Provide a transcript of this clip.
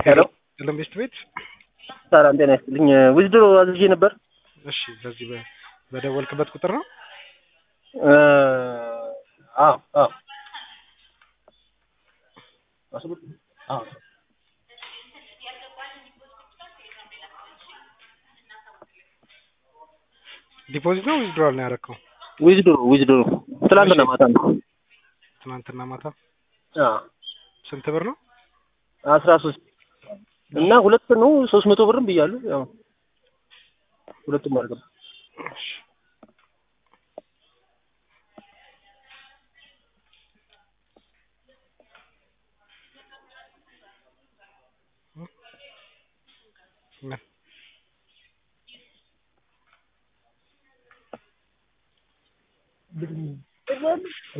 ሄሎ ለምቤስት ቤት ሰላም ጤና ይስጥልኝ። ዊዝድሮ አዝዤ ነበር። እሺ፣ በዚህ በ- በደወልክበት ቁጥር ነው። እ አዎ አዎ አዎ ዲፖዚት ነው ዊዝድሮዋል ነው ያደረከው? ዊዝድሮ ዊዝድሮ ትላንትና እሺ። ማታ ነው። ትናንትና ማታ አዎ ስንት ብር ነው? አስራ ሶስት እና ሁለት ነው ሶስት መቶ ብርም ብያለሁ። ያው ሁለቱም አልገባ እሺ። ምን